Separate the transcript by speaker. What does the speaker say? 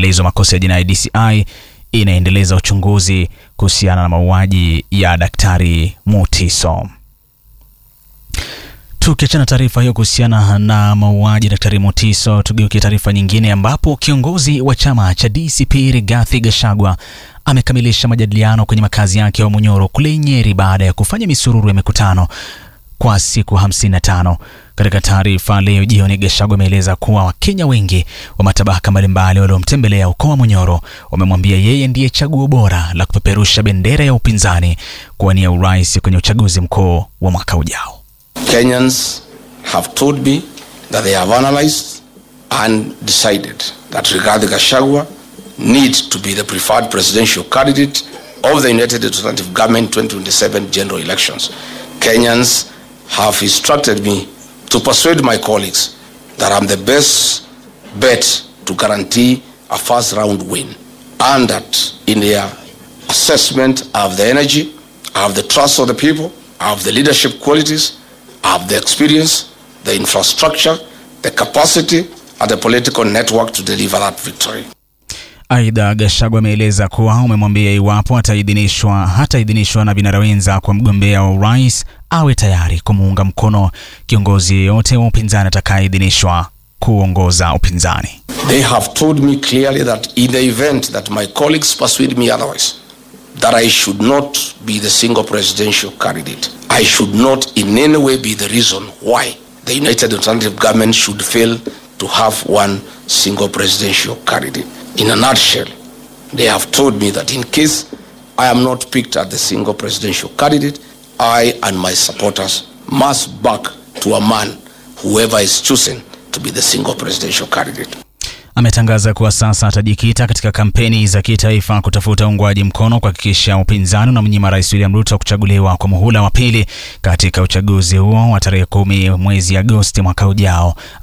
Speaker 1: upelelezi wa makosa ya jinai DCI inaendeleza uchunguzi kuhusiana na mauaji ya Daktari Mutiso. Tukiachana taarifa hiyo kuhusiana na mauaji Daktari Mutiso, tugeukie taarifa nyingine ambapo kiongozi wa chama cha DCP Rigathi Gachagua amekamilisha majadiliano kwenye makazi yake ya Munyoro kule Nyeri baada ya kufanya misururu ya mikutano kwa siku 55. Katika taarifa leo jioni, Gachagua ameeleza kuwa Wakenya wengi wa matabaka mbalimbali waliomtembelea ukoo wa Munyoro wamemwambia yeye ndiye chaguo bora la kupeperusha bendera ya upinzani kuwania urais kwenye uchaguzi mkuu wa mwaka ujao.
Speaker 2: Kenyans have told me that they have analyzed and decided that Rigathi Gachagua needs to be the preferred presidential candidate of the United Alternative Government 2027 general elections. Kenyans have instructed me to persuade my colleagues that I'm the best bet to guarantee a first round win and that in their assessment I have the energy, I have the trust of the people, I have the leadership qualities, I have the experience, the infrastructure, the capacity, and the political network to deliver that victory.
Speaker 1: Aidha, Gachagua ameeleza kuwa umemwambia iwapo ataidhinishwa hataidhinishwa na vinara wenza kwa mgombea wa urais awe tayari kumuunga mkono kiongozi yeyote wa upinzani atakayeidhinishwa kuongoza upinzani.
Speaker 2: They have told me clearly that in the event that my colleagues persuade me otherwise, that I should not be the single presidential candidate. I should not in any way be the reason why the United Alternative Government should fail to have one single presidential candidate. In a nutshell, they have told me that in case I am not picked as the single presidential candidate, I and my supporters must back to a man, whoever is chosen to be the single presidential candidate.
Speaker 1: Ametangaza kuwa sasa atajikita katika kampeni za kitaifa kutafuta uungwaji mkono kuhakikisha upinzani unamnyima Rais William Ruto kuchaguliwa kwa muhula wa pili katika uchaguzi huo wa tarehe kumi mwezi Agosti mwaka ujao.